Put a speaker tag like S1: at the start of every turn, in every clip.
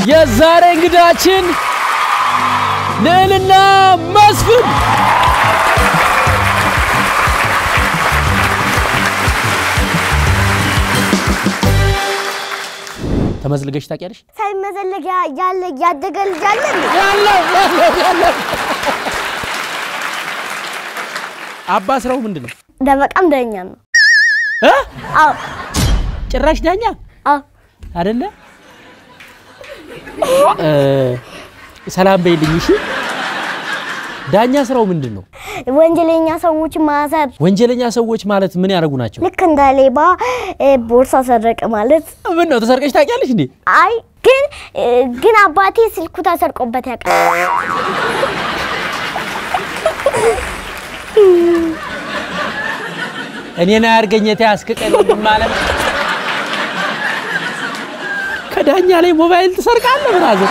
S1: የዛሬ እንግዳችን ልዕልና መስፍን ተመዝልገሽ ታውቂያለሽ?
S2: ሳይመዘለግ ያ- ያለ ያደገ ልጅ አለ እንዴ?
S1: ያለው ያለው ያለው አባ ስራው ምንድን ነው?
S2: ደበቃም ዳኛ ነው።
S1: እ?
S2: አዎ
S1: ጭራሽ ዳኛ
S2: አዎ
S1: አይደለ? እ፣ ሰላም በይልኝ እሺ። ዳኛ ስራው ምንድን ነው?
S2: ወንጀለኛ ሰዎች ማሰር
S1: ወንጀለኛ ሰዎች ማለት ምን ያደርጉ ናቸው?
S2: ልክ እንደ ሌባ እ፣ ቦርሳ ሰረቀ ማለት
S1: ምን ነው ተሰርቀሽ ታውቂያለሽ እንዴ?
S2: አይ ግን እ፣ ግን አባቴ ስልኩ ተሰርቆበት ያውቃል።
S1: እኔን አያርገኝ የተያዝክ ቀን ማለት ከዳኛ ላይ ሞባይል ትሰርቃለህ? ብራዘር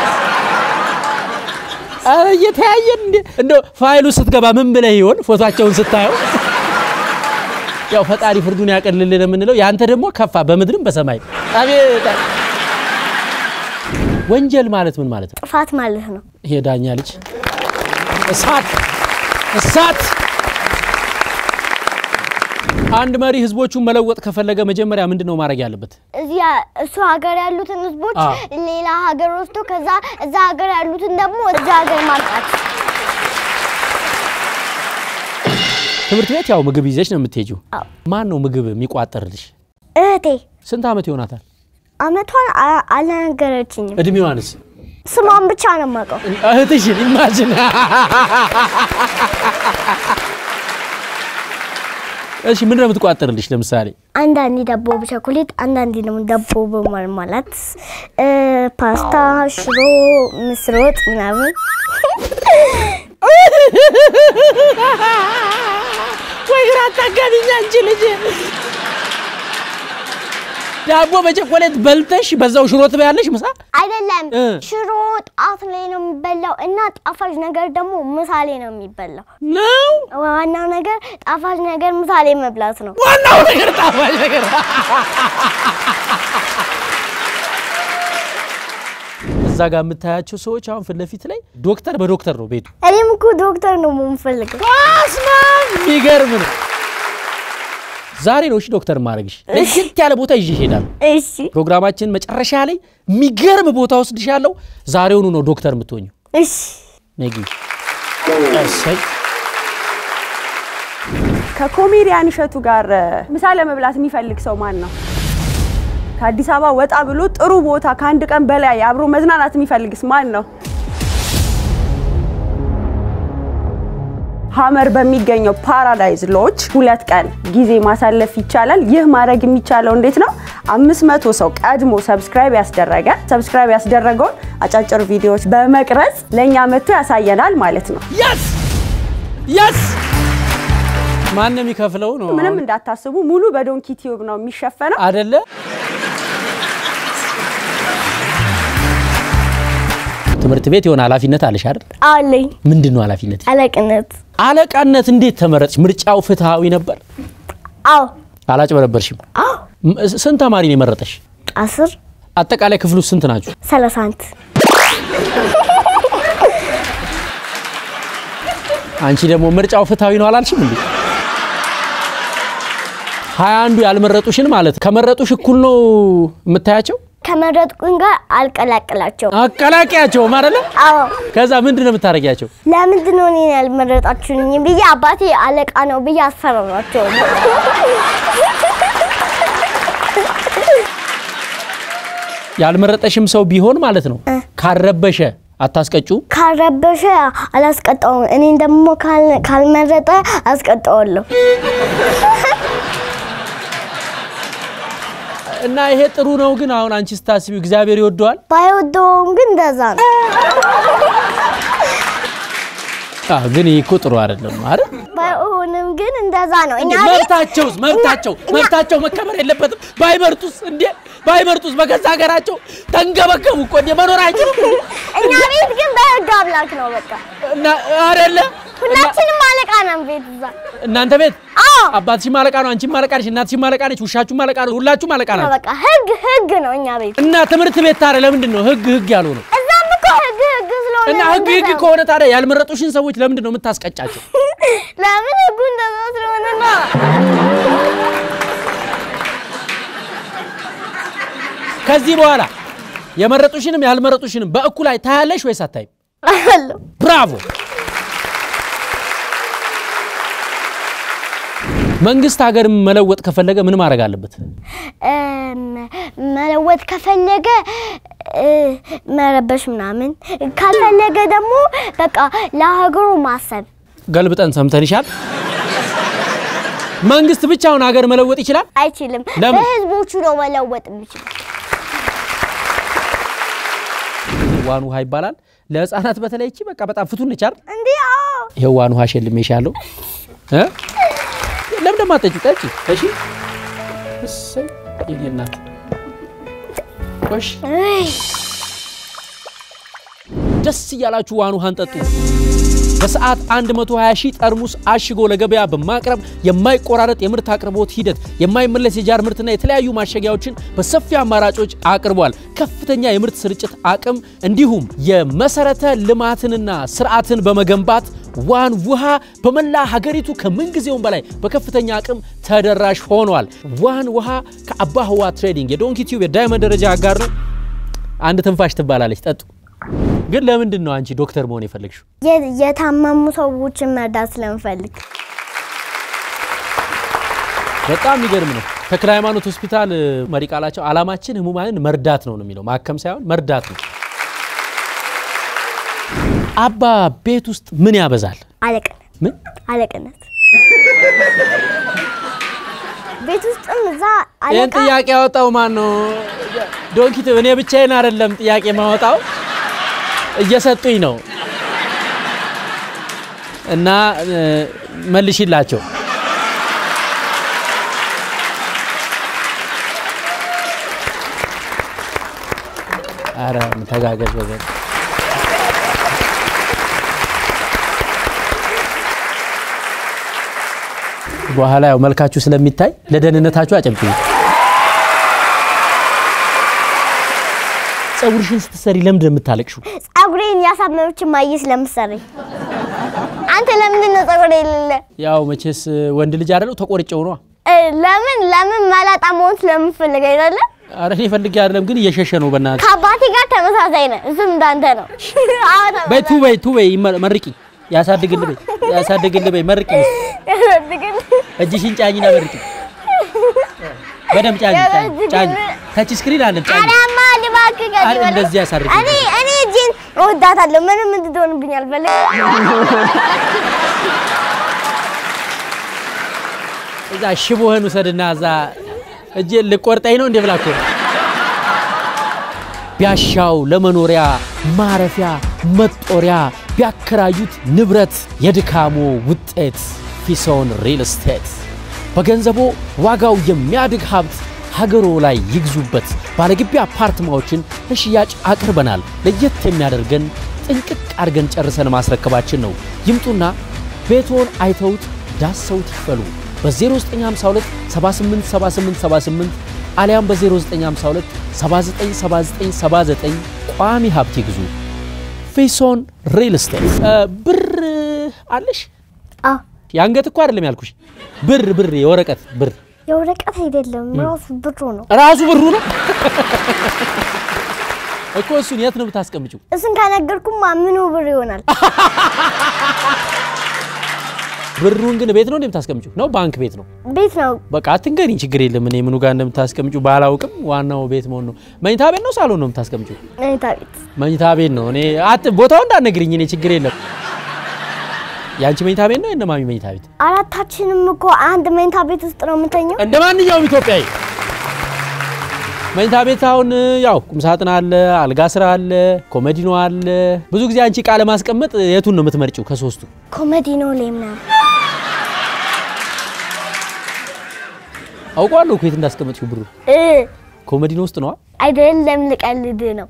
S1: ኧረ እየተያየን እንዴ! እንደው ፋይሉ ስትገባ ምን ብለህ ይሆን? ፎቶቸውን ስታየው ያው ፈጣሪ ፍርዱን ያቀልልን የምንለው ያንተ ደግሞ ከፋ በምድርም በሰማይ አቤት። ወንጀል ማለት ምን ማለት ነው?
S2: ጥፋት ማለት ነው።
S1: ይሄ ዳኛ ልጅ እሳት እሳት። አንድ መሪ ህዝቦቹን መለወጥ ከፈለገ መጀመሪያ ምንድን ነው ማድረግ ያለበት?
S2: እዚያ እሱ ሀገር ያሉትን ህዝቦች
S1: አዎ።
S2: ሌላ ሀገር ወስዶ ከዛ እዛ ሀገር ያሉትን ደግሞ እዛ ሀገር ማምጣት።
S1: ትምህርት ቤት ያው ምግብ ይዘሽ ነው የምትሄጂው።
S2: አዎ።
S1: ማን ነው ምግብ የሚቋጠርልሽ?
S2: እህቴ
S1: ስንት ዓመት ይሆናታል?
S2: አመቷን አ- አልነገረችኝም።
S1: እድሜዋንስ?
S2: ስሟን ብቻ ነው የማውቀው።
S1: እህትሽን ኢማጅን። እሺ ምንድን ነው የምትቋጠርልሽ? ለምሳሌ
S2: አንዳንዴ ዳቦ በቸኮሌት አንዳንዴ ደግሞ ዳቦ በማርማላት እ፣ ፓስታ፣ ሽሮ፣ ምስር ወጥ ምናምን
S1: ወይ ግራ አታጋቢኝ አንቺ ልጅ። ዳቦ በቸኮሌት በልተሽ በዛው ሽሮ ትበያለሽ ምሳ?
S2: አይደለም።
S1: እ።
S2: ሽሮ ጣት ላይ ነው የሚበላው እና ጣፋጭ ነገር ደግሞ ምሳሌ ነው የሚበላው።
S1: ነው
S2: ዋናው ነገር ጣፋጭ ነገር ምሳሌ መብላት ነው።
S1: ዋናው ነገር ጣፋጭ ነገር። እዛ ጋር የምታያቸው ሰዎች አሁን ፊት ለፊት ላይ ዶክተር በዶክተር ነው ቤቱ።
S2: እኔም እኮ ዶክተር ነው የምፈልገው።
S1: አስማም የሚገርም ነው። ዛሬ ነው እሺ ዶክተር ማድረግሽ። ለየት ያለ ቦታ ይዤ እሄዳለሁ።
S2: እሺ
S1: ፕሮግራማችን መጨረሻ ላይ የሚገርም ቦታ ወስድሻለሁ። ዛሬውኑ ነው ዶክተር የምትሆኙ።
S2: እሺ።
S1: ነጊ እሰይ
S3: ከኮሜዲያን እሸቱ ጋር ምሳ ለመብላት የሚፈልግ ሰው ማን ነው? ከአዲስ አበባ ወጣ ብሎ ጥሩ ቦታ ከአንድ ቀን በላይ አብሮ መዝናናት የሚፈልግስ ማን ነው? ሀመር በሚገኘው ፓራዳይዝ ሎጅ ሁለት ቀን ጊዜ ማሳለፍ ይቻላል። ይህ ማድረግ የሚቻለው እንዴት ነው? አምስት መቶ ሰው ቀድሞ ሰብስክራይብ ያስደረገ ሰብስክራይብ ያስደረገውን አጫጭር ቪዲዮዎች በመቅረጽ ለእኛ መጥቶ ያሳየናል ማለት ነው።
S1: የስ የስ ማን ነው የሚከፍለው ነው
S3: ምንም እንዳታስቡ ሙሉ በዶንኪ ቲዩብ ነው የሚሸፈነው።
S1: አደለ? ትምህርት ቤት የሆነ ኃላፊነት አለሽ አይደል?
S2: አለኝ
S1: ምንድን ነው ኃላፊነት?
S2: አለቅነት።
S1: አለቃነት እንዴት ተመረጥሽ? ምርጫው ፍትሃዊ ነበር?
S2: አዎ
S1: አላጭበረበርሽም?
S2: አዎ
S1: ም- ስንት ተማሪ ነው የመረጠሽ?
S2: አስር
S1: አጠቃላይ ክፍሉ ስንት ናችሁ?
S2: ሰላሳ አንድ
S1: አንቺ ደግሞ ምርጫው ፍትሃዊ ነው አላልሽም እንዴ? ሀያ አንዱ ያልመረጡሽን ማለት ከመረጡሽ እኩል ነው የምታያቸው?
S2: ከመረጥኩኝ ጋር አልቀላቅላቸውም።
S1: አቀላቂያቸውም አይደለ?
S2: አዎ
S1: ከዛ ምንድን ነው የምታደርጊያቸው?
S2: ለምንድን ነው እኔን ያልመረጣችሁኝ ብዬ አባቴ አለቃ ነው ብዬ አስፈራራቸው።
S1: ያልመረጠሽም ሰው ቢሆን ማለት ነው ካረበሸ አታስቀጩ።
S2: ካልረበሸ አላስቀጣውም። እኔን ደግሞ ካል- ካልመረጠ አስቀጣዋለሁ።
S1: እና ይሄ ጥሩ ነው። ግን አሁን አንቺ ስታስቢው እግዚአብሔር ይወደዋል?
S2: ባይወደውም ግን እንደዛ ነው።
S1: አዎ፣ ግን ይህ እኮ ጥሩ አይደለም አይደል?
S2: ባይሆንም ግን እንደዛ ነው። እኛ
S1: እንዴ
S2: ቤት
S1: መብታቸውስ መብታቸው መብታቸው መከበር የለበትም? ባይመርጡስ እንዴ ባይመርጡስ በገዛ ሀገራቸው ተንገበገቡ እኮ እንዴ መኖር አይችሉም
S2: እኛ ቤት ግን በህግ አምላክ ነው በቃ
S1: እና አይደለ
S2: ሁላችንም አለቃ ነን ቤት እዛ።
S1: እናንተ ቤት
S2: አዎ
S1: አባትሽም አለቃ ነው፣ አንቺም አለቃ ነሽ፣ እናትሽም አለቃ ነች፣ ውሻችሁም አለቃ ነው፣ ሁላችሁም አለቃ ናችሁ።
S2: በቃ ህግ ህግ ነው እኛ ቤት።
S1: እና ትምህርት ቤት ታዲያ ለምንድን ነው ህግ ህግ ያሉ ነው?
S2: እዛም እኮ ህግ ህግ ስለሆነ
S1: እና ህግ ህግ
S2: እንደዛ ነው።
S1: ከሆነ ታዲያ ያልመረጡሽን ሰዎች ለምንድን ነው የምታስቀጫቸው?
S2: ለምን ህጉ እንደዛ ስለሆነ ነው።
S1: ከዚህ በኋላ የመረጡሽንም ያልመረጡሽንም በእኩል ላይ ታያለሽ ወይስ አታይም?
S2: አለው
S1: ብራቮ! መንግስት ሀገር መለወጥ ከፈለገ ምን ማድረግ አለበት?
S2: እም፣ መለወጥ ከፈለገ እ፣ መረበሽ ምናምን ካልፈለገ ደግሞ በቃ ለሀገሩ ማሰብ
S1: ገልብጠን ሰምተንሻል። መንግስት ብቻውን ሀገር መለወጥ ይችላል?
S2: አይችልም።
S1: ለምን?
S2: በህዝቦቹ ነው መለወጥ የሚችል።
S1: ዋን ውሃ ይባላል። ለህፃናት በተለይ እቺ በቃ በጣም ፍቱን ነች አይደል?
S2: እንዲህ አዎ
S1: ይሄው ዋን ውሃ ሸልሜሻለሁ እ ለምን ደግሞ አትጠጪው? ጠጪ። እሺ። እሰይ የኔ እናት ቆሽ
S2: እይ፣
S1: ደስ እያላችሁ ዋን ውሃን ጠጡ። በሰዓት 120 ሺህ ጠርሙስ አሽጎ ለገበያ በማቅረብ የማይቆራረጥ የምርት አቅርቦት ሂደት፣ የማይመለስ የጃር ምርትና የተለያዩ ማሸጊያዎችን በሰፊ አማራጮች አቅርቧል። ከፍተኛ የምርት ስርጭት አቅም እንዲሁም የመሰረተ ልማትንና ስርዓትን በመገንባት ዋን ውሃ በመላ ሀገሪቱ ከምንጊዜውም በላይ በከፍተኛ አቅም ተደራሽ ሆኗል። ዋን ውሃ ከአባ ህዋ ትሬዲንግ የዶንኪ ቲዩብ የዳይመንድ ደረጃ አጋር ነው። አንድ ትንፋሽ ትባላለች። ጠጡ። ግን ለምንድን ነው አንቺ ዶክተር መሆን የፈለግሽው?
S2: የ- የታመሙ ሰዎችን መርዳት ስለምፈልግ
S1: በጣም የሚገርም ነው። ተክለ ሃይማኖት ሆስፒታል እ፣ መሪ ቃላቸው አላማችን ህሙማንን መርዳት ነው ነው የሚለው ማከም ሳይሆን መርዳት ነው። አባ ቤት ውስጥ ምን ያበዛል?
S2: አለቅነት
S1: ምን
S2: አለቅነት ቤት ውስጥም እዛ
S1: ይህን
S2: አለቃ
S1: ጥያቄ ያወጣው ማን ነው? ዶንኪት እኔ ብቻዬን አይደለም ጥያቄ ማወጣው እየሰጡኝ ነው። እና እ፣ መልሽላቸው። አረ ተጋገዝ በዘን በኋላ ያው መልካችሁ ስለሚታይ ለደህንነታችሁ አጨብጭቡ። ፀጉርሽን ስትሰሪ ለምንድን ነው የምታለቅሽው?
S2: ጸጉሬን ያሳመመች ማየ ስለምሰረኝ አንተ ለምንድን ነው ጸጉሬ የሌለ
S1: ያው መቼስ ወንድ ልጅ አይደለው ተቆርጬው ነዋ።
S2: እ፣ ለምን ለምን መላጣ መሆን ስለምፈልግ አይደለ
S1: አረ እኔ ፈልጌ አይደለም ግን እየሸሸ ነው። በእናትህ
S2: ከአባቴ ጋር ተመሳሳይ ነህ እሱም እንዳንተ ነው አዎ ተመሳሳይ።
S1: በይ ቱ በይ ቱ በይ ይመ- መርቂ ያሳድግል በይ ያሳድግል በይ መርቂ
S2: ያሳድግል።
S1: እጅሽን ጫኝና መርቂ በደምብ ጫኝ ጫኝ ጫኝ ታች ስክሪን አለ ጫኝ
S2: አዳማ ልባክ
S1: አረ እንደዚህ ያሳርግ
S2: እኔ እኔ እጄን እወዳታለሁ ምንም እንድትሆንብኝ አልፈልግም
S1: እዛ ሽቦህን ውሰድና እዛ እጄን ልቆርጠኝ ነው እንዴ ብላ እኮ ነው። ቢያሻው ለመኖሪያ ማረፊያ መጦሪያ ቢያከራዩት ንብረት የድካሞ ውጤት ፊሶን ሪል ስቴት በገንዘቦ ዋጋው የሚያድግ ሀብት ሀገሮ ላይ ይግዙበት። ባለግቢ አፓርትማዎችን ለሽያጭ አቅርበናል። ለየት የሚያደርገን ጥንቅቅ አድርገን ጨርሰን ማስረከባችን ነው። ይምጡና ቤቶን አይተውት ዳሰውት ይክፈሉ። በ0952 787878 አሊያም በ0952 797979 ቋሚ ሀብት ይግዙ። ፌሶን ሪል ስቴት እ፣ ብር አለሽ?
S2: አዎ
S1: የአንገት እኮ አይደለም ያልኩሽ፣ ብር ብር የወረቀት ብር
S2: የወረቀት አይደለም ራሱ ብሩ ነው
S1: ራሱ ብሩ ነው እኮ። እሱን የት ነው የምታስቀምጪው?
S2: እሱን ከነገርኩማ ምኑ ብር ይሆናል
S1: ብሩን ግን ቤት ነው እንደምታስቀምጪው ነው ባንክ ቤት ነው?
S2: ቤት ነው
S1: በቃ አትንገሪኝ፣ ችግር የለም። እኔ ምኑ ጋር እንደምታስቀምጪው ባላውቅም ዋናው ቤት መሆን ነው። መኝታ ቤት ነው ሳሎን ነው የምታስቀምጪው?
S2: መኝታ ቤት
S1: መኝታ ቤት ነው። እኔ አት ቦታው እንዳትነግሪኝ፣ እኔ ችግር የለም። የአንቺ መኝታ ቤት ነው የእነማሚ መኝታ ቤት?
S2: አራታችንም እኮ አንድ መኝታ ቤት ውስጥ ነው የምንተኘው
S1: እንደ ማንኛውም ኢትዮጵያዊ መኝታ ቤት አሁን ያው ቁምሳጥን አለ፣ አልጋ ስራ አለ፣ ኮመዲኖ አለ። ብዙ ጊዜ አንቺ ቃለ ማስቀመጥ የቱን ነው የምትመርጪው ከሶስቱ?
S2: ኮሜዲኖ ላይ ምናምን
S1: አውቀዋለሁ እኮ የት እንዳስቀመጥሽው ብሩ
S2: እ
S1: ኮመዲኖ ውስጥ ነዋ።
S2: አይደለም ልቀልድ ነው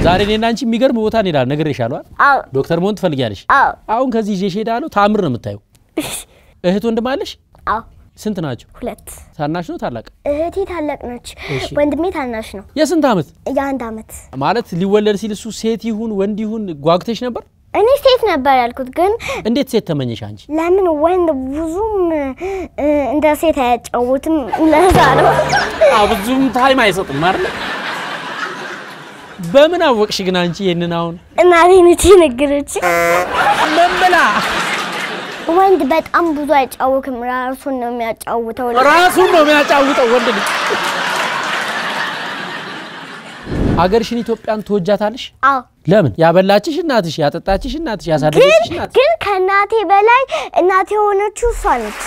S1: ዛሬ እኔና አንቺ የሚገርም ቦታ እንሄዳለን። ነግሬሻለሁ አይደል?
S2: አዎ
S1: ዶክተር መሆን ትፈልጊያለሽ?
S2: አዎ
S1: አሁን ከዚህ ይዤሽ እሄዳለሁ። ታምር ነው የምታየው። እህት ወንድም አለሽ?
S2: አዎ
S1: ስንት ናቸው?
S2: ሁለት
S1: ታናሽ ነው ታላቅ?
S2: እህቴ ታላቅ ነች፣
S1: እሺ።
S2: ወንድሜ ታናሽ ነው።
S1: የስንት ዓመት
S2: የአንድ አመት።
S1: ማለት ሊወለድ ሲል እሱ ሴት ይሁን ወንድ ይሁን ጓጉተሽ ነበር?
S2: እኔ ሴት ነበር ያልኩት፣ ግን
S1: እንዴት ሴት ተመኘሽ አንቺ?
S2: ለምን ወንድ ብዙም እ፣ እንደ ሴት አያጫውትም። ለዛ ነው
S1: ብዙም ታይም አይሰጥም አይደል? በምን አወቅሽ ግን አንቺ ይሄንን አሁን
S2: እናቴ ነች ነገረች።
S1: ምን ብላ?
S2: ወንድ በጣም ብዙ አይጫወትም፣ ራሱን ነው የሚያጫውተው።
S1: ራሱን ነው የሚያጫውተው ወንድ ልጅ። አገርሽን ኢትዮጵያን ትወጃታለሽ?
S2: አዎ
S1: ለምን? ያበላችሽ እናትሽ፣ ያጠጣችሽ እናትሽ፣ ያሳደገችሽ
S2: ግን
S1: እናትሽ።
S2: ግን ከእናቴ በላይ እናቴ የሆነችው እሷ ነች።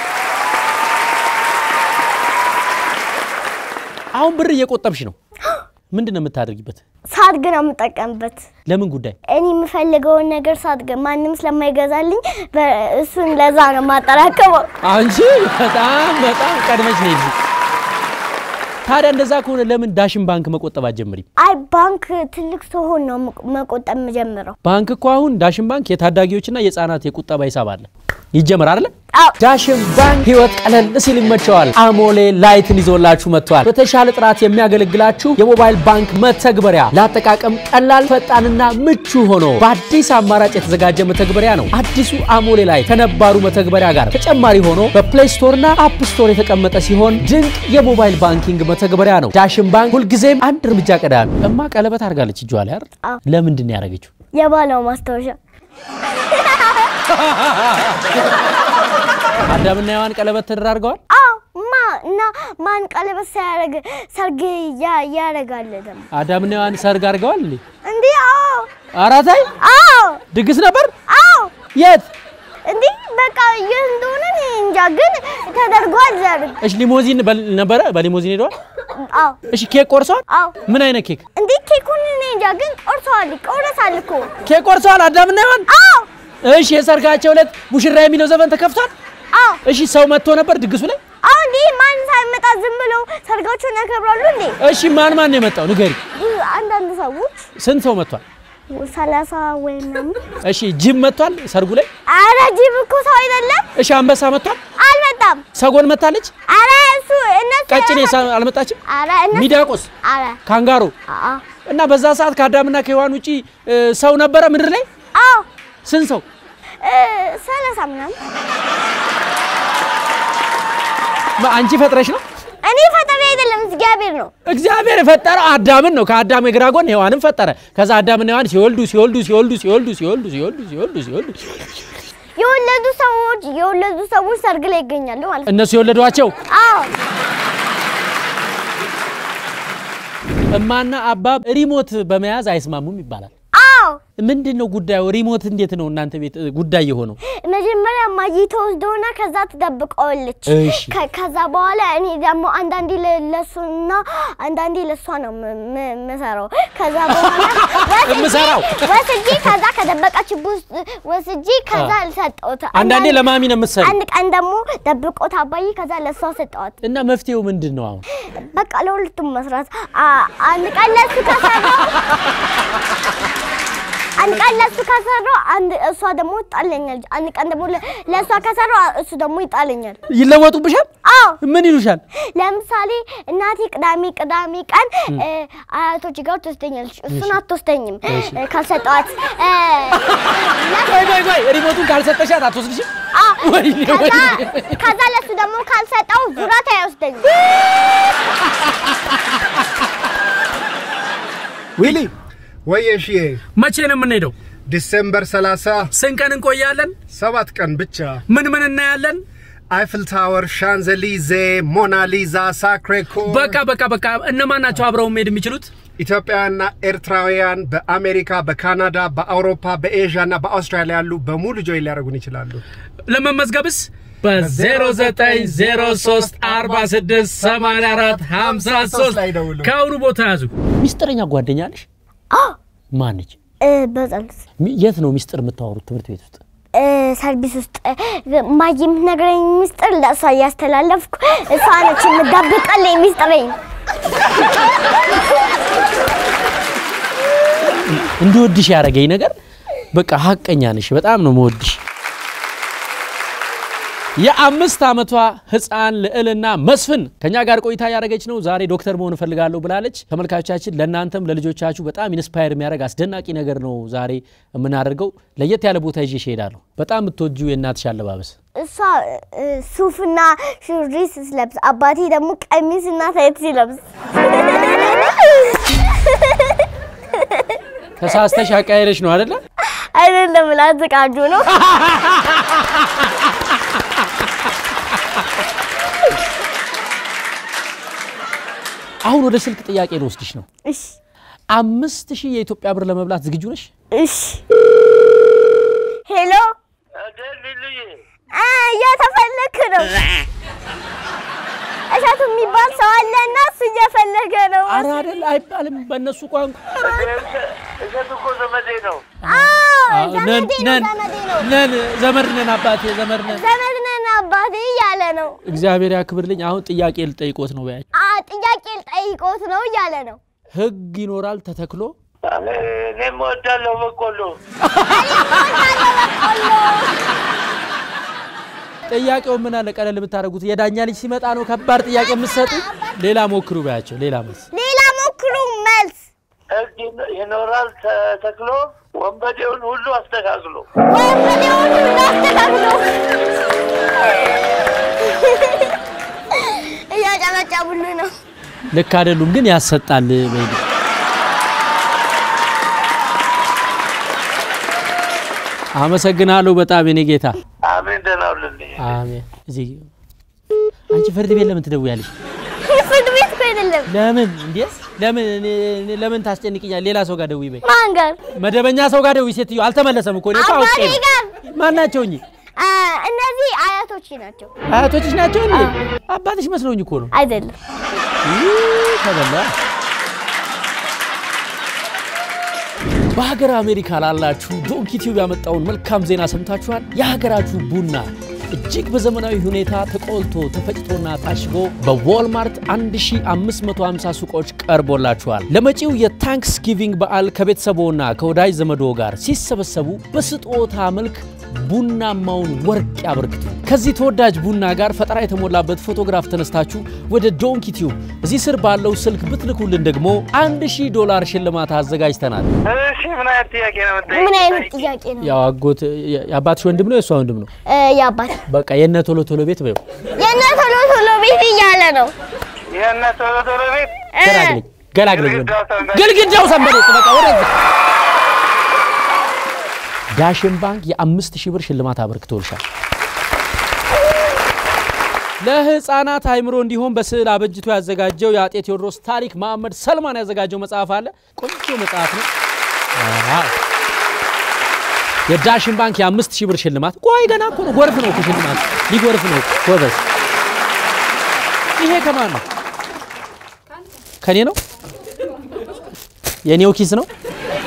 S1: አሁን ብር እየቆጠብሽ ነው። ምንድን ነው የምታደርጊበት?
S2: ሳድግ ነው የምጠቀምበት።
S1: ለምን ጉዳይ?
S2: እኔ የምፈልገውን ነገር ሳድግ ማንም ስለማይገዛልኝ በ- እሱን ለዛ ነው የማጠራቀመው።
S1: አንቺ በጣም በጣም ቀድመሽ ነው ይልኝ። ታዲያ እንደዛ ከሆነ ለምን ዳሽን ባንክ መቆጠብ አትጀምሪም?
S2: አይ ባንክ ትልቅ ስሆን ነው መቆ- መቆጠብ የምጀምረው።
S1: ባንክ እኮ አሁን ዳሽን ባንክ የታዳጊዎችና የህፃናት የቁጠባ ሂሳብ አለ። ይጀምር አይደለ?
S2: አዎ
S1: ዳሽን ባንክ ህይወት ቀለል ሲል ይመቸዋል። አሞሌ ላይትን ይዞላችሁ መጥቷል። በተሻለ ጥራት የሚያገለግላችሁ የሞባይል ባንክ መተግበሪያ ለአጠቃቀም ቀላል፣ ፈጣንና ምቹ ሆኖ በአዲስ አማራጭ የተዘጋጀ መተግበሪያ ነው። አዲሱ አሞሌ ላይ ከነባሩ መተግበሪያ ጋር ተጨማሪ ሆኖ በፕሌይ ስቶርና አፕ ስቶር የተቀመጠ ሲሆን ድንቅ የሞባይል ባንኪንግ መተግበሪያ ነው። ዳሽን ባንክ ሁልጊዜም አንድ እርምጃ ቀዳሚ። እማ ቀለበት አድርጋለች እጇ ላይ አይደል?
S2: አዎ።
S1: ለምንድን ነው ያደረገችው?
S2: የባለው ማስታወሻ
S1: አዳምና ሔዋን ቀለበት ተደራርገዋል።
S2: አዎ ማ እና ማን ቀለበት ሳያደርግ ሰርግ ያ- ያደርጋል ደግሞ
S1: አዳምና ሔዋን ሰርግ አድርገዋል እንዴ?
S2: እንዴ? አዎ
S1: አራታይ
S2: አዎ
S1: ድግስ ነበር።
S2: አዎ
S1: የት?
S2: እንዴ በቃ ይህ እንደሆነ እኔ እንጃ፣ ግን ተደርጓል ሰርግ።
S1: እሺ ሊሞዚን በል- ነበረ። በሊሞዚን ሄደዋል።
S2: አዎ
S1: እሺ ኬክ ቆርሰዋል።
S2: አዎ
S1: ምን አይነት ኬክ?
S2: እንዴ ኬኩን እኔ እንጃ፣ ግን ቆርሰዋል። ቆረሳል እኮ
S1: ኬክ ቆርሰዋል አዳምና ሔዋን።
S2: አዎ
S1: እሺ የሰርጋቸው ዕለት ሙሽራ የሚለው ዘፈን ተከፍቷል።
S2: አዎ
S1: እሺ ሰው መጥቶ ነበር ድግሱ ላይ።
S2: አዎ እንዴ ማን ሳይመጣ ዝም ብለው ሰርጋቸውን ያከብራሉ እንዴ?
S1: እሺ ማን ማን ነው የመጣው ንገሪ።
S2: ብዙ አንዳንድ ሰዎች
S1: ስንት ሰው መጥቷል?
S2: ሰላሳ ወይ ምናምን።
S1: እሺ ጅብ መጥቷል ሰርጉ ላይ።
S2: አረ ጅብ እኮ ሰው አይደለም፣
S1: እሺ አንበሳ መጥቷል።
S2: አልመጣም።
S1: ሰጎን መታለች።
S2: አረ እሱ እነሱ
S1: ቀጭኔ ሳ- አልመጣችም።
S2: አረ እነሱ
S1: ሚዳቆስ፣
S2: አረ
S1: ካንጋሮ
S2: አአ
S1: እና በዛ ሰዓት ከአዳምና ከሔዋን ውጪ እ, ሰው ነበረ ምድር ላይ
S2: አዎ
S1: ስንት ሰው?
S2: እ፣ ሰላሳ ምናምን
S1: ማ- አንቺ ፈጥረሽ ነው?
S2: እኔ ፈጣሪ አይደለም እግዚአብሔር ነው።
S1: እግዚአብሔር የፈጠረው አዳምን ነው። ከአዳም የግራ ጎን ሔዋንን ፈጠረ። ከዛ አዳምና ሔዋን ሲወልዱ ሲወልዱ ሲወልዱ ሲወልዱ ሲወልዱ ሲወልዱ ሲወልዱ ሲወልዱ
S2: የወለዱ ሰዎች የወለዱ ሰዎች ሰርግ ላይ ይገኛሉ ማለት ነው።
S1: እነሱ የወለዷቸው
S2: አዎ
S1: እማና አባብ ሪሞት በመያዝ አይስማሙም ይባላል።
S2: አዎ
S1: ምንድን ነው ጉዳዩ? ሪሞት እንዴት ነው እናንተ ቤት እ, ጉዳይ የሆነው?
S2: መጀመሪያ ማጂ ተወስደውና ከዛ ትደብቀዋለች።
S1: እሺ።
S2: ከ- ከዛ በኋላ እኔ ደግሞ አንዳንዴ ለ- ለሱና አንዳንዴ ለሷ ነው ም- ም- የምሰራው። ከዛ በኋላ ወስጄ-
S1: የምሰራው?
S2: ወስጄ ከዛ ከደበቀችበት ውስጥ ወስጄ ከዛ ሰጠሁት።
S1: አንዳንዴ ለማሚ ነው የምትሰሪው
S2: አንድ ቀን ደግሞ ደብቆት አባዬ ከዛ ለሷ ሰጠዋት።
S1: እና መፍትሄው ምንድን ነው አሁን?
S2: በቃ ለሁለቱም መስራት አ- አንድ ቀን ለሱ ከሰራው አንድ ቀን ለሱ ከሰራው አንድ እሷ ደግሞ ይጣለኛል። አንድ ቀን ደግሞ ለ- ለእሷ ከሰራው እሱ ደግሞ ይጣለኛል።
S1: ይለወጡብሻል?
S2: አዎ
S1: ምን ይሉሻል?
S2: ለምሳሌ እናቴ ቅዳሜ ቅዳሜ ቀን እ፣ አያቶች ጋር ትወስደኛለች። እሱን አትወስደኝም እ፣ ካልሰጠዋት እ፣
S1: ቆይ ቆይ ቆይ ሪሞቱን ካልሰጠሻት አትወስድሽም?
S2: አ፣
S1: ወይኔ
S2: ከዛ
S1: ወይኔ።
S2: ከዛ ለሱ ደግሞ ካልሰጠው ዙራት አይወስደኝም።
S4: ዊሊ ወይ እሺ
S1: መቼ ነው የምንሄደው?
S4: ዲሴምበር 30
S1: ስንት ቀን እንቆያለን?
S4: ሰባት ቀን ብቻ
S1: ምን ምን እናያለን?
S4: አይፍል ታወር፣ ሻንዘሊዜ፣ ሞናሊዛ፣ ሳክሬኮ
S1: በቃ በቃ በቃ እነማን ናቸው አብረው መሄድ የሚችሉት?
S4: ኢትዮጵያውያንና ኤርትራውያን በአሜሪካ፣ በካናዳ፣ በአውሮፓ፣ በኤዥያ እና በአውስትራሊያ ያሉ በሙሉ ጆይ ሊያደርጉን ይችላሉ።
S1: ለመመዝገብስ በ0903 46 84 53
S4: ላይ ደውሉ።
S1: ከአሁኑ ቦታ ያዙ። ሚስጥረኛ ጓደኛ አለሽ?
S2: አዎ
S1: ማነች?
S2: እ፣ በጸሎት
S1: ሚ- የት ነው ሚስጥር የምታወሩት? ትምህርት ቤት ውስጥ?
S2: እ፣ ሰርቪስ ውስጥ እ፣ ማየ የምትነግረኝ ሚስጥር ለእሷ እያስተላለፍኩ እሷ ነች የምትደብቅልኝ ሚስጥረኝ።
S1: እንድወድሽ ያደረገኝ ነገር በቃ ሀቀኛ ነሽ። በጣም ነው መወድሽ። የአምስት ዓመቷ ህፃን ልዕልና መስፍን ከኛ ጋር ቆይታ ያደረገች ነው። ዛሬ ዶክተር መሆን እፈልጋለሁ ብላለች። ተመልካቾቻችን ለእናንተም ለልጆቻችሁ በጣም ኢንስፓየር የሚያደርግ አስደናቂ ነገር ነው ዛሬ የምናደርገው። ለየት ያለ ቦታ ይዤሽ እሄዳለሁ። በጣም የምትወጂው የእናትሽ አለባበስ
S2: እሷ እ፣ ሱፍና ሹሪ ስትለብስ አባቴ ደግሞ ቀሚስና ታይት ሲለብስ
S1: ተሳስተሽ አቃይረሽ ነው አይደለ?
S2: አይደለም ላዝቃጁ ነው።
S1: አሁን ወደ ስልክ ጥያቄ ልወስድሽ ነው።
S2: እሺ
S1: አምስት ሺህ የኢትዮጵያ ብር ለመብላት ዝግጁ ነሽ?
S2: እሺ። ሄሎ አ፣ እየተፈለክ ነው። እሸቱ የሚባል ሰው አለና እሱ እየፈለገ ነው።
S1: ኧረ አይደል አይባልም በእነሱ ቋንቋ።
S5: እሸቱ እኮ ዘመዴ ነው።
S2: አዎ
S1: ነን
S2: ዘመዴ ነው፣
S1: ነን
S2: ዘመዴ ነው።
S1: ነን ዘመድ ነን አባቴ ዘመድ ነን።
S2: ዘመድ ነን አባቴ እያለ ነው።
S1: እግዚአብሔር ያክብርልኝ። አሁን ጥያቄ ልጠይቆት ነው በያቸው።
S2: አ፣ ጥያቄ ልጠይቆት ነው እያለ ነው።
S1: ህግ ይኖራል ተተክሎ
S5: እኔም እወዳለሁ በቆሎ።
S1: ጥያቄው ምን አለ ቀለል የምታደርጉት የዳኛ ልጅ ሲመጣ ነው ከባድ ጥያቄ የምትሰጡ። ሌላ ሞክሩ በያቸው። ሌላ መልስ
S2: ሌላ ሞክሩ መልስ
S5: ህግ ይኖራል ተተክሎ ወንበዴውን ሁሉ አስተካክሎ።
S2: ወንበዴውን ሁሉ አስተካክሎ እያጨበጨቡልህ ነው።
S1: ልክ አይደሉም ግን ያሰጣል። በይ አመሰግናለሁ በጣም የኔ ጌታ።
S5: አሜን። ደህና ሁንልኝ።
S1: አሜን። እዚህ አንቺ ፍርድ ቤት ለምን ትደውያለሽ?
S2: ፍርድ ቤት እኮ አይደለም።
S1: ለምን እንዴ? ለምን እኔ- እኔ- ለምን ታስጨንቅኛል? ሌላ ሰው ጋር ደውይ በይ።
S2: ማን ጋር?
S1: መደበኛ ሰው ጋር ደውይ። ሴትዮ አልተመለሰም እኮ እኔ እኮ አውቄ
S2: አባቴ
S1: ነው።
S2: ጋር።
S1: ማናቸው እኚህ
S2: አ፣ እነዚህ አያቶች ናቸው።
S1: አያቶችሽ ናቸው እንዴ? አባትሽ መስሎኝ እኮ ነው።
S2: አይደለም።
S1: ይህ ተበላ። በሀገር አሜሪካ ላላችሁ ዶንኪ ቲዩብ ያመጣውን መልካም ዜና ሰምታችኋል። የሀገራችሁ ቡና እጅግ በዘመናዊ ሁኔታ ተቆልቶ ተፈጭቶና ታሽጎ በዎልማርት 1550 ሱቆች ቀርቦላችኋል። ለመጪው የታንክስ ጊቪንግ በዓል ከቤተሰቦና ከወዳጅ ዘመዶ ጋር ሲሰበሰቡ በስጦታ መልክ ቡናማውን ወርቅ ያበርክቱ። ከዚህ ተወዳጅ ቡና ጋር ፈጠራ የተሞላበት ፎቶግራፍ ተነስታችሁ ወደ ዶንኪ ቲዩብ እዚህ ስር ባለው ስልክ ብትልኩልን ደግሞ 1000 ዶላር ሽልማት አዘጋጅተናል።
S5: እሺ፣ ምን አይነት ጥያቄ ነው የምትጠይቀኝ?
S2: ምን አይነት ጥያቄ ነው?
S1: ያው አጎት የአባትሽ ወንድም ነው የእሷ ወንድም ነው?
S2: እ፣ የአባት
S1: በቃ የነ ቶሎ ቶሎ ቤት በይው።
S2: የእነ ቶሎ ቶሎ ቤት እያለ ነው።
S5: የእነ ቶሎ ቶሎ ቤት
S2: እ፣
S1: ገላግለኝ ገላግለኝ ወንድም።
S5: ግድግዳው ሰንበሌጥ።
S1: ግድግዳው ሰንበሌጥ በቃ ወደዛ። ዳሽን ባንክ የአምስት ሺህ ብር ሽልማት አበርክቶልሻል። ለህፃናት አይምሮ እንዲሆን በስዕል አበጅቶ ያዘጋጀው የአጤ ቴዎድሮስ ታሪክ መሐመድ ሰልማን ያዘጋጀው መጽሐፍ አለ። ቆንጆ መጽሐፍ ነው። አዎ። የዳሽን ባንክ የአምስት ሺህ ብር ሽልማት። ቆይ ገና እኮ ነው፣ ጎርፍ ነው እኮ ሽልማት፣ ሊጎርፍ ነው እኮ። ጎበዝ። ይሄ ከማን ነው? ከኔ ነው? የኔው ኪስ ነው?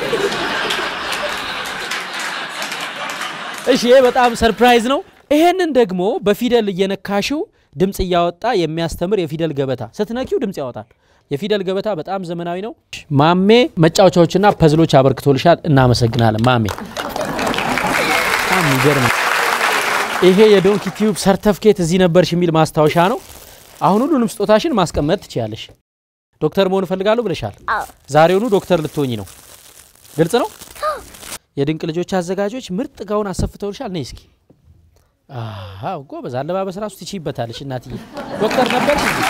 S1: እሺ ይሄ በጣም ሰርፕራይዝ ነው። ይሄንን ደግሞ በፊደል እየነካሽው ድምፅ እያወጣ የሚያስተምር የፊደል ገበታ ስትነኪው ድምፅ ያወጣል። የፊደል ገበታ በጣም ዘመናዊ ነው። ማሜ መጫወቻዎችና ፐዝሎች አበርክቶልሻል። እናመሰግናለን ማሜ። በጣም የሚገርም ነው። ይሄ የዶንኪ ቲዩብ ሰርተፍኬት እዚህ ነበርሽ የሚል ማስታወሻ ነው። አሁን ሁሉንም ስጦታሽን ማስቀመጥ ትችያለሽ። ዶክተር መሆን እፈልጋለሁ ብለሻል።
S2: አዎ።
S1: ዛሬውኑ ዶክተር ልትሆኝ ነው። ግልጽ ነው። የድንቅ ልጆች አዘጋጆች ምርጥ ጋውን አሰፍተውልሻል። ነይ እስኪ። አዎ ጎበዝ፣ አለባበስ ራሱ ትችይበታለሽ እናትዬ። ዶክተር ነበርሽ እንዴ?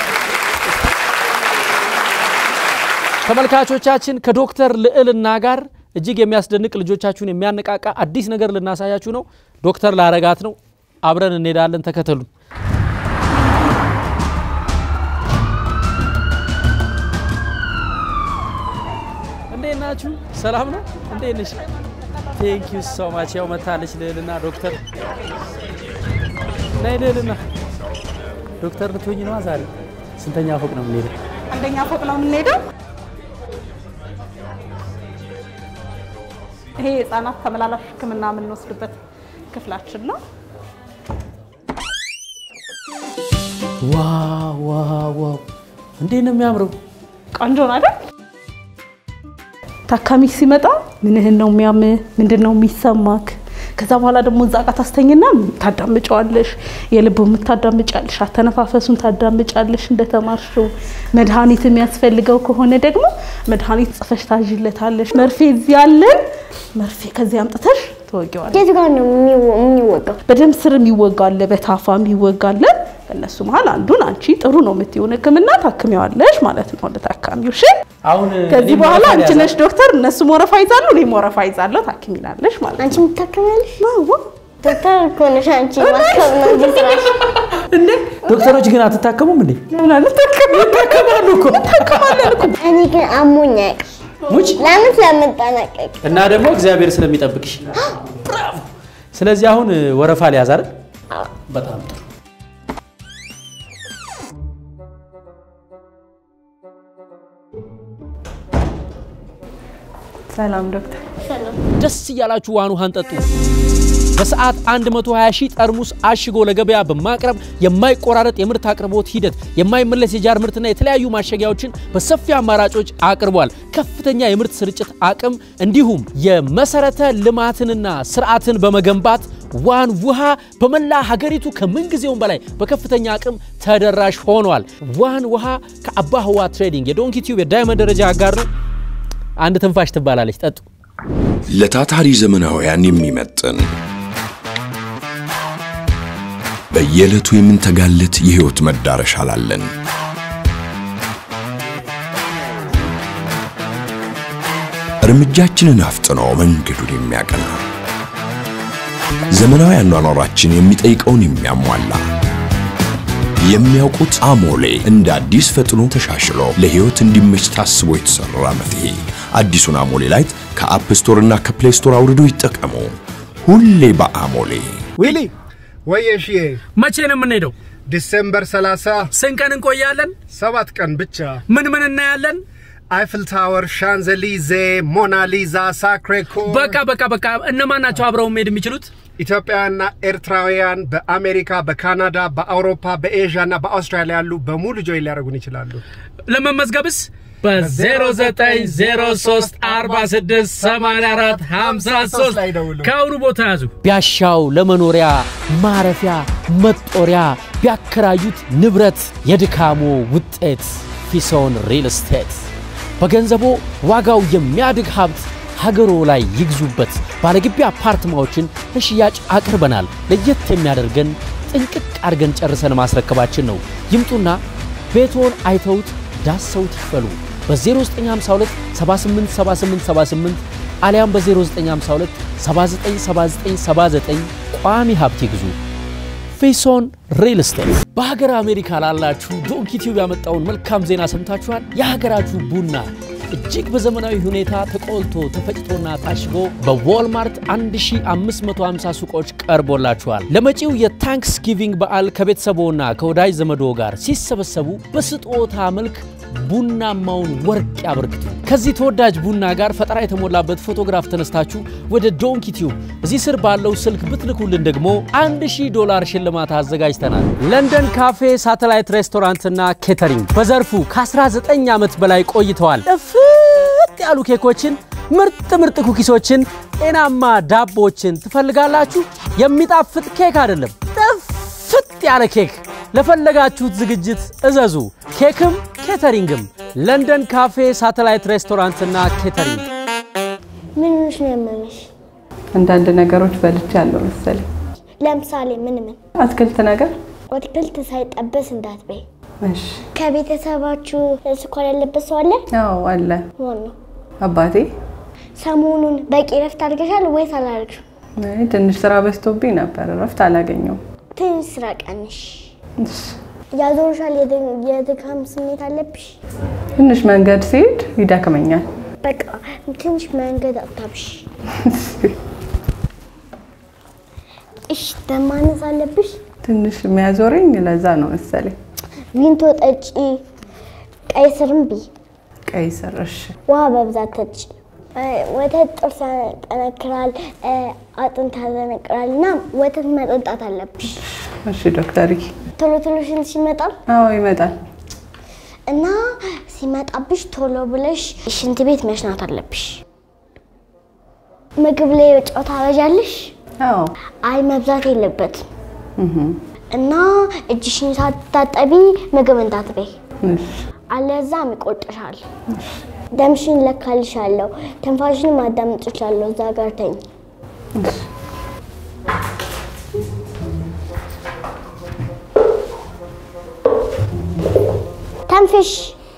S1: ተመልካቾቻችን ከዶክተር ልዕልና ጋር እጅግ የሚያስደንቅ ልጆቻችሁን የሚያነቃቃ አዲስ ነገር ልናሳያችሁ ነው። ዶክተር ላረጋት ነው። አብረን እንሄዳለን። ተከተሉ። እንዴት ናችሁ? ሰላም ነው? እንዴት ነሽ? ቴንክ ዩ ሶ ማች። ያው መታለች ልዕልና ዶክተር ናይ ልዕልና ዶክተር ልትሆኝ ነዋ ዛሬ። ስንተኛ ፎቅ ነው የምንሄደው?
S6: አንደኛ ፎቅ ነው የምንሄደው። ይሄ የህፃናት ተመላላሽ ሕክምና የምንወስድበት ክፍላችን ነው።
S1: ዋው ዋው ዋው! እንዴት ነው የሚያምረው!
S6: ቆንጆ ነው አይደል? ታካሚ ሲመጣ ምንህን ነው የሚያምህ? ምንድን ነው የሚሰማክ? ከዛ በኋላ ደግሞ እዛ ጋር ታስተኝና ታዳምጫዋለሽ። የልብ የምታዳምጫለሽ፣ አተነፋፈሱን ታዳምጫለሽ እንደተማርሽው። መድኃኒት የሚያስፈልገው ከሆነ ደግሞ መድኃኒት ጽፈሽ ታዥለታለሽ። መርፌ እዚህ ያለን መርፌ ከዚህ አምጥተሽ ትወጊዋለሽ።
S2: የት ጋር ነው የሚወ- የሚወጋው?
S6: በደም ስር የሚወጋለ፣ በታፋ የሚወጋለ። ከእነሱ መሀል አንዱን አንቺ ጥሩ ነው የምትሆን ሕክምና ታክሚዋለሽ ማለት ነው ለታካሚው። እሺ
S1: አሁን
S6: ከዚህ
S1: እኔም
S6: በኋላ
S1: ወረፋ
S6: አንቺ
S1: ልያዝ
S6: ነሽ ዶክተር፣ እነሱ ወረፋ ይዛሉ፣ እኔም ወረፋ ይዛለሁ፣ ታክሚናለሽ ማለት ነው።
S2: አንቺ የምታከሚያለሽ?
S6: አዎ።
S2: ዶክተር እኮ ነሽ አንቺ። ማከም ነው እንጂ ስራሽ።
S1: እንዴ ዶክተሮች ግን አትታከሙም እንዴ?
S6: ለምን አልታከምም?
S1: ይታከማሉ እኮ
S6: እንታከማለን እኮ።
S2: እኔ ግን አሞኝ አያውቅም።
S1: ሙች
S2: ለምን ስለምጠነቀቅ
S1: እና ደግሞ እግዚአብሔር ስለሚጠብቅሽ ብራቮ። ስለዚህ አሁን ወረፋ ሊያዝ አይደል? በጣም ጥሩ።
S3: ሰላም ዶክተር።
S1: ደስ እያላችሁ ዋን ውሃን ጠጡ። በሰዓት 120 ሺህ ጠርሙስ አሽጎ ለገበያ በማቅረብ የማይቆራረጥ የምርት አቅርቦት ሂደት፣ የማይመለስ የጃር ምርትና የተለያዩ ማሸጊያዎችን በሰፊ አማራጮች አቅርቧል። ከፍተኛ የምርት ስርጭት አቅም እንዲሁም የመሰረተ ልማትንና ስርዓትን በመገንባት ዋን ውሃ በመላ ሀገሪቱ ከምንጊዜውም በላይ በከፍተኛ አቅም ተደራሽ ሆኗል። ዋን ውሃ ከአባ ህዋ ትሬዲንግ የዶንኪ ቲዩብ የዳይመንድ ደረጃ አጋር ነው። አንድ ትንፋሽ ትባላለች። ጠጡ።
S7: ለታታሪ ዘመናውያን የሚመጥን በየዕለቱ የምንተጋለት የሕይወት መዳረሻ ላለን እርምጃችንን አፍጥኖ መንገዱን የሚያቀና ዘመናዊ አኗኗራችን የሚጠይቀውን የሚያሟላ የሚያውቁት አሞሌ እንደ አዲስ ፈጥኖ ተሻሽሎ ለሕይወት እንዲመች ታስቦ የተሰራ መፍትሄ። አዲሱን አሞሌ ላይት ከአፕ ስቶር እና ከፕሌይ ስቶር አውርዶ ይጠቀሙ። ሁሌ በአሞሌ
S4: ዊሊ ወየሽዬ
S1: መቼ ነው የምንሄደው?
S4: ዲሴምበር 30
S1: ስንት ቀን እንቆያለን?
S4: ሰባት ቀን ብቻ
S1: ምን ምን እናያለን?
S4: አይፍል ታወር፣ ሻንዘሊዜ፣ ሞናሊዛ፣ ሳክሬኮ
S1: በቃ በቃ በቃ። እነማን ናቸው አብረው መሄድ የሚችሉት?
S4: ኢትዮጵያውያንና ኤርትራውያን በአሜሪካ፣ በካናዳ፣ በአውሮፓ፣ በኤዥያ እና በአውስትራሊያ ያሉ በሙሉ ጆይ ሊያደርጉን ይችላሉ።
S1: ለመመዝገብስ በ0903468453
S4: ላይ ደውሉ።
S1: ከአሁኑ ቦታ ያዙ። ቢያሻው ለመኖሪያ ማረፊያ መጦሪያ ቢያከራዩት ንብረት የድካሞ ውጤት ፊሶን ሪል ስቴት በገንዘቦ ዋጋው የሚያድግ ሀብት ሀገሮ ላይ ይግዙበት። ባለግቢ አፓርትማዎችን ለሽያጭ አቅርበናል። ለየት የሚያደርገን ጥንቅቅ አድርገን ጨርሰን ማስረከባችን ነው። ይምጡና ቤቶን አይተውት ዳሰውት ይክፈሉ። በ0952 787878 አሊያም በ0952 797979 ቋሚ ሀብት ይግዙ። ፌሶን ሪል ስቴት በሀገር አሜሪካ ላላችሁ ዶንኪ ቲዩብ ያመጣውን መልካም ዜና ሰምታችኋል። የሀገራችሁ ቡና እጅግ በዘመናዊ ሁኔታ ተቆልቶ ተፈጭቶና ታሽጎ በዎልማርት 1550 ሱቆች ቀርቦላችኋል። ለመጪው የታንክስ ጊቪንግ በዓል ከቤተሰቦና ከወዳጅ ዘመዶ ጋር ሲሰበሰቡ በስጦታ መልክ ቡናማውን ወርቅ ያበርክቱ። ከዚህ ተወዳጅ ቡና ጋር ፈጠራ የተሞላበት ፎቶግራፍ ተነስታችሁ ወደ ዶንኪ ቲዩብ እዚህ ስር ባለው ስልክ ብትልኩልን ደግሞ 1000 ዶላር ሽልማት አዘጋጅተናል። ለንደን ካፌ ሳተላይት ሬስቶራንትና ኬተሪንግ በዘርፉ ከ19 ዓመት በላይ ቆይተዋል። ጥፍጥ ያሉ ኬኮችን፣ ምርጥ ምርጥ ኩኪሶችን፣ ጤናማ ዳቦችን ትፈልጋላችሁ? የሚጣፍጥ ኬክ አይደለም፣ ጥፍጥ ያለ ኬክ ለፈለጋችሁት ዝግጅት እዘዙ። ኬክም ኬተሪንግም ለንደን ካፌ ሳተላይት ሬስቶራንትና ኬተሪንግ።
S2: ምን ሆነሽ ነው ያመመሽ?
S3: አንዳንድ ነገሮች በልቻለሁ መሰለኝ።
S2: ለምሳሌ ምን ምን?
S3: አትክልት ነገር።
S2: አትክልት ሳይጠበስ እንዳትበይ።
S3: እሺ።
S2: ከቤተሰባችሁ ስኳር ያለበት ሰው አለ?
S3: አዎ አለ።
S2: ማን ነው?
S3: አባቴ
S2: ሰሞኑን በቂ ረፍት አድርገሻል ወይስ አላደረግሽም?
S3: አይ፣ ትንሽ ስራ በዝቶብኝ ነበር፣ እረፍት አላገኘውም።
S2: ትንሽ ስራ ቀንሽ።
S3: እሺ።
S2: ያዞርሻል? የድ- የድካም ስሜት አለብሽ?
S3: ትንሽ መንገድ ሲሄድ ይደክመኛል።
S2: በቃ ትንሽ መንገድ አታብሽ። እሺ፣ ደም ማነስ አለብሽ?
S3: ትንሽ የሚያዞረኝ ለዛ ነው መሰለኝ።
S2: ቪንቶ ጠጪ፣ ቀይ ስርም ቢ፣
S3: ቀይ ስር። እሺ።
S2: ውሃ በብዛት ጠጪ። እ፣ ወተት ጥርስ ያጠነክራል፣ እ፣ አጥንት ያጠነክራል እና ወተት መጠጣት አለብሽ።
S3: እሺ ዶክተርዬ።
S2: ቶሎ ቶሎ ሽንትሽ ይመጣል
S3: አዎ ይመጣል።
S2: እና ሲመጣብሽ ቶሎ ብለሽ ሽንት ቤት መሽናት አለብሽ። ምግብ ላይ ጨው ታበዣለሽ?
S3: አዎ
S2: አይ መብዛት የለበትም እና እጅሽን ሳትታጠቢ ምግብ እንዳትበይ፣
S3: እሺ
S2: አለዛም ይቆጥሻል። ደምሽን ለካልሻለሁ፣ ትንፋሽን ማዳምጥሻለሁ። እዛ ጋር ተኝ። ተንፍሽ።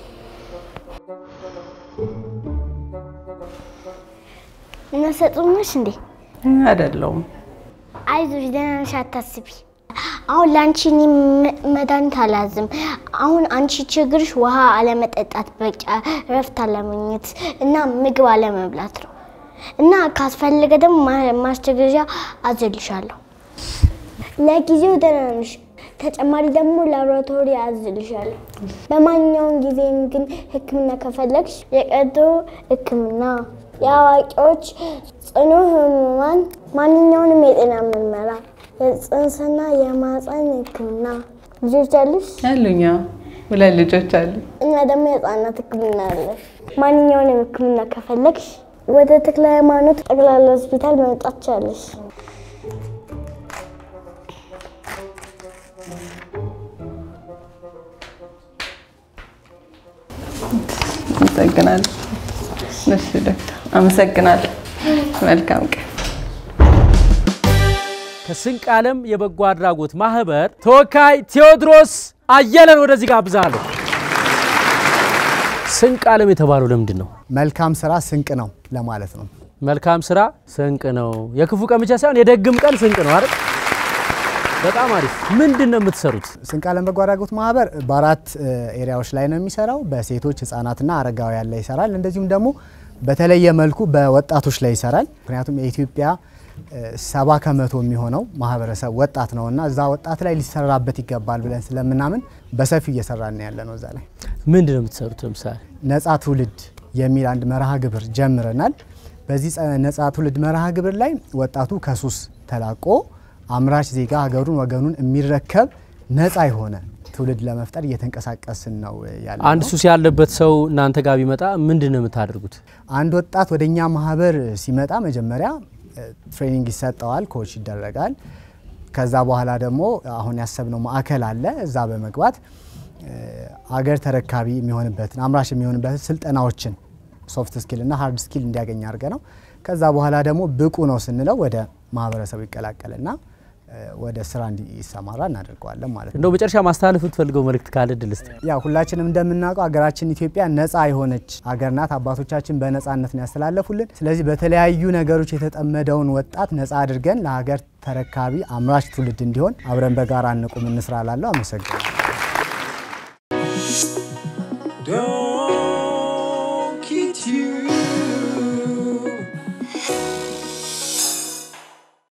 S2: ነፍሰ ጡር ነሽ እንዴ?
S3: አይደለውም።
S2: አይዞሽ ደህና ነሽ፣ አታስቢ። አሁን ለአንቺ እኔ መ- መድኃኒት አላዝም። አሁን አንቺ ችግርሽ ውሃ አለመጠጣት፣ በቂ እረፍት አለመኝት እና ምግብ አለመብላት ነው እና ካስፈለገ ደግሞ ማ- ማስቸገዣ አዝልሻለሁ። ለጊዜው ደህና ነሽ። ተጨማሪ ደግሞ ላቦራቶሪ አዝልሻለሁ። በማንኛውም ጊዜም ግን ሕክምና ከፈለግሽ የቀዶ ሕክምና፣ የአዋቂዎች ጽኑ ህሙማን፣ ማንኛውንም የጤና ምርመራ፣ የጽንስና የማህፀን ሕክምና ልጆች አሉሽ
S3: ያሉኛ ሁለት ልጆች አሉ።
S2: እና ደግሞ የህፃናት ሕክምና አለ። ማንኛውንም ሕክምና ከፈለግሽ ወደ ተክለ ሃይማኖት ጠቅላላ ሆስፒታል መምጣት ቻለሽ።
S3: አመሰግናለሁ። እሺ ዶክተር አመሰግናለሁ። መልካም ቀን።
S1: ከስንቅ ዓለም የበጎ አድራጎት ማህበር ተወካይ ቴዎድሮስ አየለን ወደዚህ ጋብዛለሁ። ስንቅ ዓለም የተባለው ለምንድን ነው?
S8: መልካም ስራ ስንቅ ነው ለማለት ነው።
S1: መልካም ስራ ስንቅ ነው። የክፉ ቀን ብቻ ሳይሆን የደግም ቀን ስንቅ ነው አይደል? በጣም አሪፍ። ምንድን ነው የምትሰሩት?
S8: ስንቅ ዓለም በጎ አድራጎት ማህበር በአራት እ, ኤሪያዎች ላይ ነው የሚሰራው። በሴቶች ህጻናትና አረጋውያን ላይ ይሰራል። እንደዚሁም ደግሞ በተለየ መልኩ በወጣቶች ላይ ይሰራል። ምክንያቱም የኢትዮጵያ እ, ሰባ ከመቶ የሚሆነው ማህበረሰብ ወጣት ነው እና እዛ ወጣት ላይ ሊሰራበት ይገባል ብለን ስለምናምን በሰፊው እየሰራን ያለ ነው እዛ ላይ
S1: ምንድን ነው የምትሰሩት? ለምሳሌ
S8: ነጻ ትውልድ የሚል አንድ መርሃ ግብር ጀምረናል። በዚህ ጸ- ነጻ ትውልድ መርሃ ግብር ላይ ወጣቱ ከሱስ ተላቆ አምራች ዜጋ ሀገሩን ወገኑን የሚረከብ ነጻ የሆነ ትውልድ ለመፍጠር እየተንቀሳቀስን ነው ያለ
S1: አንድ ሱስ ያለበት ሰው እናንተ ጋር ቢመጣ ምንድን ነው የምታደርጉት?
S8: አንድ ወጣት ወደ እኛ ማህበር ሲመጣ መጀመሪያ እ፣ ትሬኒንግ ይሰጠዋል፣ ኮች ይደረጋል። ከዛ በኋላ ደግሞ አሁን ያሰብነው ማዕከል አለ። እዛ በመግባት እ፣ አገር ተረካቢ የሚሆንበትን አምራች የሚሆንበትን ስልጠናዎችን ሶፍት ስኪል እና ሃርድ ስኪል እንዲያገኝ አድርገ ነው። ከዛ በኋላ ደግሞ ብቁ ነው ስንለው ወደ ማህበረሰቡ ይቀላቀልና እ፣ ወደ ስራ እንዲሰማራ እናደርገዋለን ማለት ነው።
S1: እንደው መጨረሻ ማስተላለፍ የምትፈልገው መልእክት ካለ እድል ስጥ።
S8: ያው ሁላችንም እንደምናውቀው ሀገራችን ኢትዮጵያ ነፃ የሆነች ሀገር ናት። አባቶቻችን በነፃነት ነው ያስተላለፉልን። ስለዚህ በተለያዩ ነገሮች የተጠመደውን ወጣት ነፃ አድርገን ለሀገር ተረካቢ አምራች ትውልድ እንዲሆን አብረን በጋራ እንቁም እንስራ ላለሁ። አመሰግናለሁ።